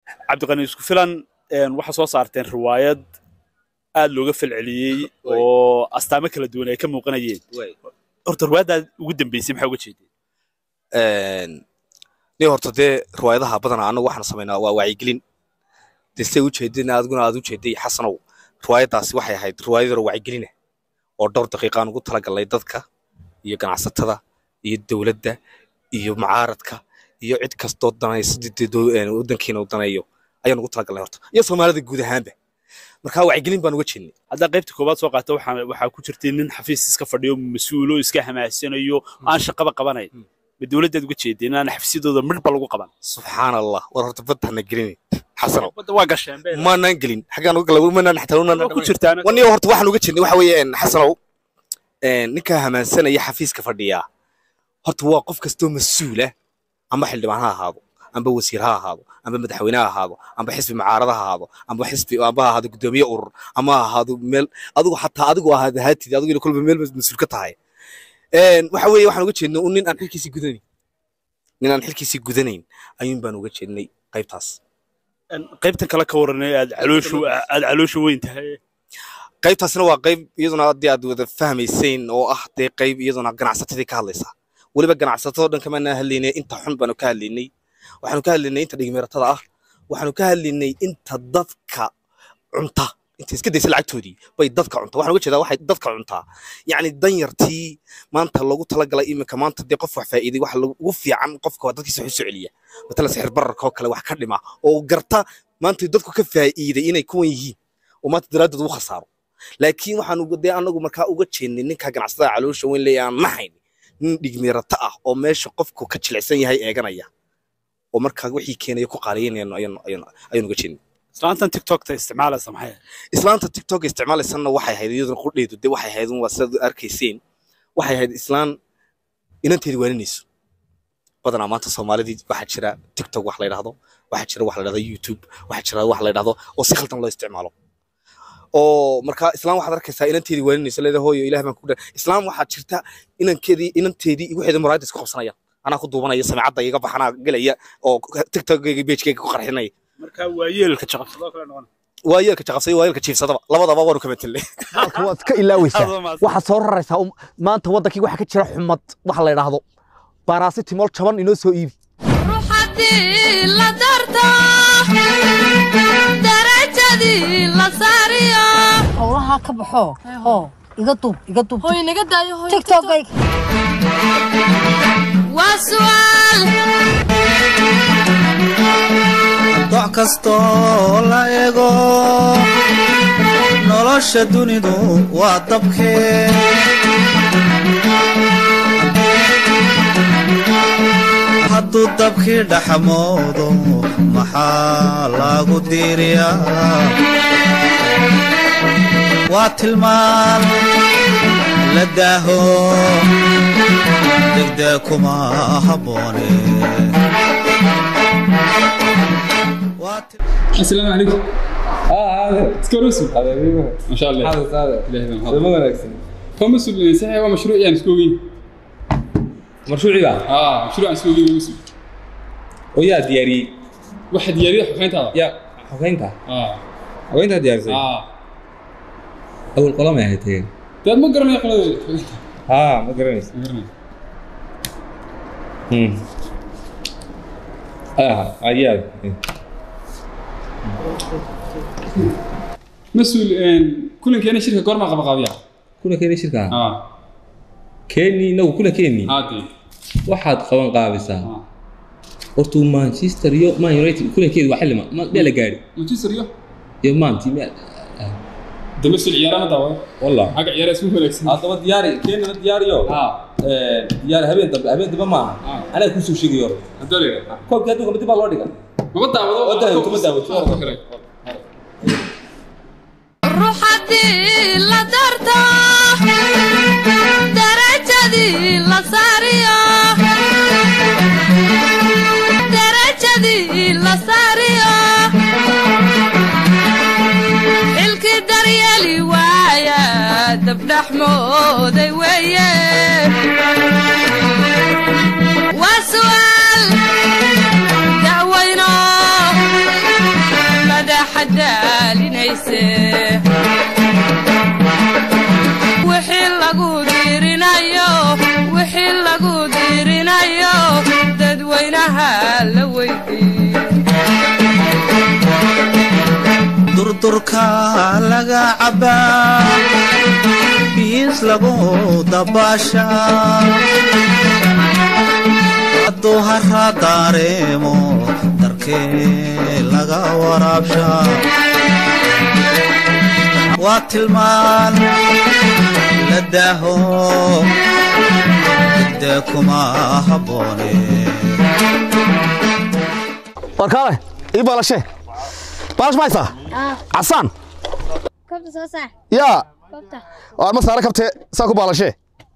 cabdiqani isku filan waxaa soo saarteen riwaayad aad looga falceliyey oo astaamo kala duwan ay ka muuqanayeen horta riwaayaddaad ugu dambeysay maxaa uga jeedeen ni horta dee riwaayadaha badanaa annagu waxaan samaynaa waa wacyigelin dee siday u jeedin adiguna aad u jeeday xasanow riwaayaddaasi waxay ahayd riwaayad yaro wacyigelina oo dhowr daqiiqaan ugu talagalnay dadka iyo ganacsatada iyo dowladda iyo mucaaradka iyo cid kastoo danaysa waddankiina u daneeyo ayaan ugu talagalnay horta iyo soomaalida guud ahaanba marka wacyigelin baan uga jeednay haddaa qaybta koowaad soo qaata waxaa ku jirtay nin xafiis iska fadhiyo mas-uulo iska hamaasanayo aan shaqaba qabanayn ma dowladdaad uga jeedeen inaan xafiisyadooda midhba lagu qaban subxaan allah war horta badda hana gelin xasanow badda waa gasheen maanaan gelin xaggaan uga galay manaan xataa ku jirtaan waniyo horta waxaan uga jeednay waxa weeye xasanow ninka hamaansanaya xafiiska fadhiyaa horta waa qof kastoo mas-uula amba xildhibaan ha ahaado amba wasiir ha ahaado amba madaxweyne ha ahaado amba xisbi mucaarada ha ahaado amba xisbi amba ha ahaado gudoomiye urur ama ha ahaado meel adigu xataa adigu ahaad ahaatid adigu ila kolba meel mas-uul ka tahay waxa weeye waxaan uga jeednay un nin aan xilkiisii gudanayn nin aan xilkiisii gudanayn ayuun baan uga jeednay qaybtaas qaybtan kale ka waranay aad calooshu aad calooshu weyn tahay qaybtaasna waa qayb iyaduna haddii aad wada fahmaysayn oo ah dee qayb iyaduna ganacsatadii ka hadlaysa weliba ganacsatadoo dhan kamaanaa hadlaynay inta xun baanu ka hadlaynay waxaanu ka hadlaynay inta dhigmeeratada ah waxaanu ka hadlaynay inta dadka cunta inta iska daysa lacagtoodii bay dadka cunta waxaan uga jeedaa waxay dadka cuntaa yacni danyartii maanta loogu talagalay iminka maanta dee qof wax faa'iiday waxa ugu fiican qofka waa dadkiisa wax u soo celiya matala sixir bararka oo kale wax ka dhima oo garta maanta dadku ka faa'iiday inay kuwan yihiin oo maanta daraaddood ugu khasaaro laakiin waxaanu dee anagu markaa uga jeednay ninka ganacsatada caloosha weyn leeya aan nahayn nin dhigmeerata ah oo meesha qofku ka jilicsan yahay eeganaya oo markaa wixii keenaya ku qaaliyanayno ayaan uga jeednay islaantan tiktokta isticmaalaysa maxay islaanta tiktok isticmaalaysanna waxay ahayd iyaduna qudheedu dee waxay ahayd waa sidaad arkayseen waxay ahayd islaan inanteedi waaninayso badanaa maanta soomaalidii waxaa jira tiktok wax la yidhahdo waxaa jira wax la yidhahdo youtube waxaa jira wax la yidhahdo oo si khaldan loo isticmaalo oo markaa islaam waxaad arkaysaa inanteedii waaninayso leeda hooyo ilaah baan ku dha islaam waxaa jirta inankeedii inanteedii waxeeda muraayadda isku qabsanayaan anaa ku duubanaya samicadda iga baxanaa gelaya oo tiktokgayga bejkayga ku qarxinaya marka waa yeelka jaqabsadoo kale noqon waa yeelka jaqabsay waa yeelka jiifsadaba labadaba waanu kama tilnay halka waad ka ilaaweysaa waxaad soo raraysaa maanta waddankii waxaa ka jira xumad waxa la yidhaahdo baaraasitimol jaban inoo soo iibi ruuxadii la darto darajadii la saariyo howlahaa ka baxo oo iga duub iga duub hoy naga daayo hoy tiktokayg waa su'aal doc kastoo la ego nolosha dunidu waa dabkee hadduu dabkii dhaxmoodo maxaa lagu diiriyaa waa tilmaan la daaho degdee kuma habboone السلام عليكم اه هذا سكروسو هذا ما شاء الله هذا هذا هذا ما وناكسن كم مسؤول صحيح هو مشروع يعني سكوين مشروعي بقى اه مشروع سكوين مسؤول ويا دياري واحد يريح وحين هذا يا حوينتها اه حوينتها دياري اه اول قلم يا هيتين ده ما قرنا يقول ها ما قرنيس ما قرنا امم اه عيال مسؤول ان كل كان شركه قرما قبا قابيا كل كيني شركة اه كيني نو كل كيني هادي waxaad qaban qaabisaa اه hortuu manchester iyo man united kulankeedu waa xilli ma ma- meel la gaadhi مانشستر يو iyo maanti meel ده مسؤول عيارة ما دعوة wallah حق عيارة اسمه فلكس haddaba diyaari keenina diyaariyo اه diyaari habeen dambe habeen dambe maaha آه. anaa kusoo sheegayo hore هذول koobkii adduunka dib baa loo dhiga ما بدعوة ما دعوة، ما دعوة. ruuxadii la darto darajadii la saariyo darajadii la saariyo xilkii daryeeli waaya dabdhaxmooday weeye waa su'aal da'weyno madaxadaalinayse wixii lagu diirinayo wixii lagu diirinayo dadweynaha la weydii durdurka laga cabbaa biis lagu dabaashaa hadduu hara daareemo darkee laga waraabshaa waa tilmaan la daaho degdee kuma habboone warkaale ii baalashe baalash ma haysaa casaan Kobta soo saar. yaa Kobta. waar ma saare kabtee saa ku baalashee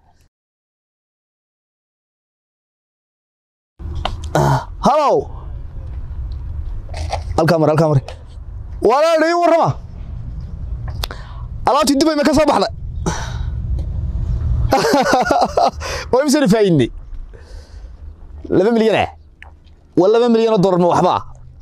halow halkaa mare halkaa mare walaal ii warrama alaabtii dubay ma ka soo baxday waa imsana faa'iidnay laba milyan ah waa laba milyan oo dollar ma waxba ah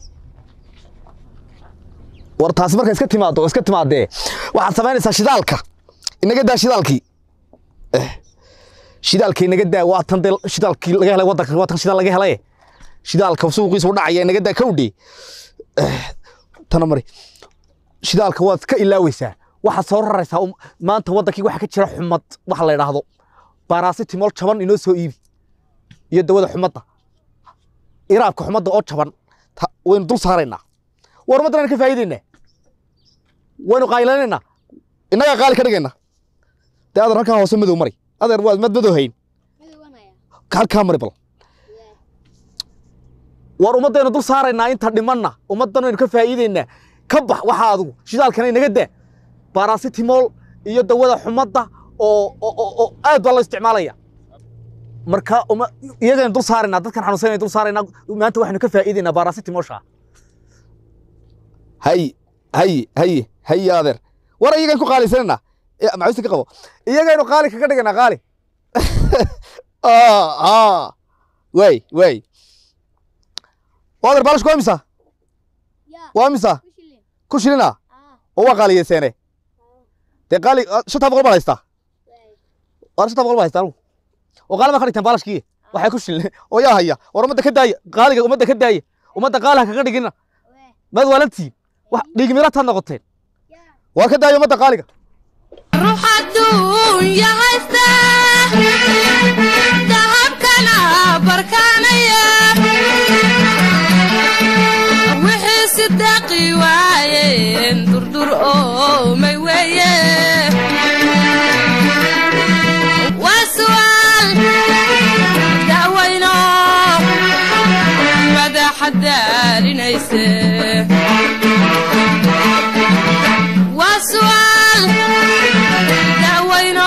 war taasi marka iska timaado oo iska timaadee waxaad samaynaysaa shidaalka inaga daa shidaalkii Eh, shidaalka inaga daa waa tan dee shidaalkii laga helay waddanka waa tan shidaal laga helay shidaalka suuqiisa u dhacaya inaga daa kawdhi tana mari shidaalka waad ka ilaaweysaa waxaad soo raraysaa um- maanta waddankii waxa ka jira xumad waxa la idhaahdo baaraasitimol jaban inoo soo iibi iyo dawada xumadda iraabka xumadda oo jaban ta- waynu dul saaraynaa war ummaddan ka faa'iidaynaa waynu qaylanaynaa innagaa qaali ka dhigaynaa dee adeer halkaa hoose madow mari adeer waad mad madow hayn halkaa mari bal war ummaddaynu dul saaraynaa inta dhimanna ummaddan waynu ka faa'iidaynaa ka bax waxaa adigu shidaalkana inaga daa baaraasitimol iyo dawada xumadda oo oo- oo oo aad baa loo isticmaalaya marka uma iyagaynu dul saaraynaa dadkan xanuunsanaynu dul saaraynaa maanta waxaynu ka faa'iidaynaa baaraasitimolsha hay hay hay hay adeer war iyagaan ku qaalisanayna macuusta ka qabo iyagaynu qaali kaga dhiganaa qaali way way adeer baalash waa imisa waa imisa ku shilina oo waa qaaliyeseene dee qaali shantaa boqol baa haystaa war shantaa boqol baa haystaa anugu oo qaali baa ka dhigtaan baalashkii waxay ku shilin oo yaa haya war ummadda ka daaya qaaliga ummadda ka daaya ummadda qaaliha kaga dhigina maad waalantiin wax dhiigi mirataad noqoteen waa ka daaya ummadda qaaliga ruux adduunya haysta dahabkana barkaanaya wixii sidaaqi waayeen durdur oo may weeye waa su'aal da'wayno madaxa daalinayse waa su'aal da'wayno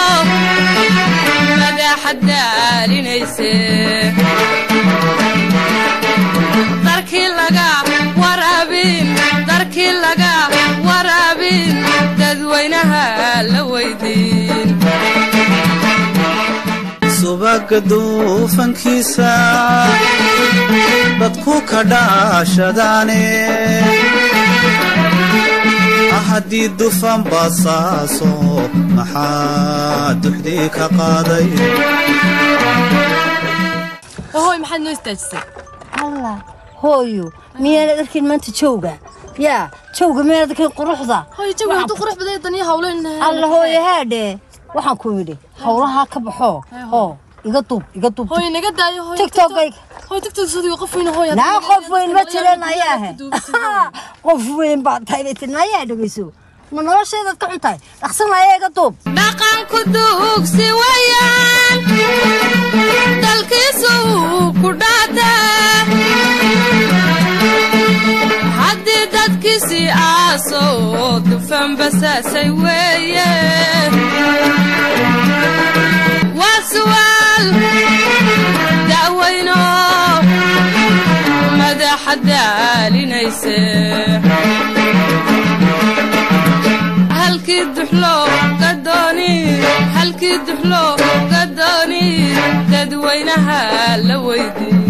madaxa daalinayse darkii laga waraabin darkii laga waraabin dadweynaha la weydiin subaga duufankiisa dadku ka dhaashadaane haddii dufan basaaso maxaa duxdii ka qaaday hooy maxaad noo istaajisay allah hooyo miyaanad arkin maanta jowga yaa jowga miyaanad arkin quruxda hooy jawi hadduu qurux badan dan iyo hawlo in alla hooyo haadhe waxaan ku yidhi howlahaa ka baxo oo iga duub iga duub hooy naga daayo hooy tiktokayga hooy tiktok sadigo qof weyn hooy naa qof weyn ma jiran ayaahe qof weyn baa tahay bay tiri nayaa dhegeyso ma noloshaydaad ka xun tahay dhaqsan ayaa iga duub dhaqanku duugsi wayaan dalkiisu uu ku dhaataa haddii dadkiisi aaso dufan basaasay weeye waa su'aal da'weyno madaxa daalinayse halkii duxlo gadooni halkii duxlo gadooni dadweynaha la weydiin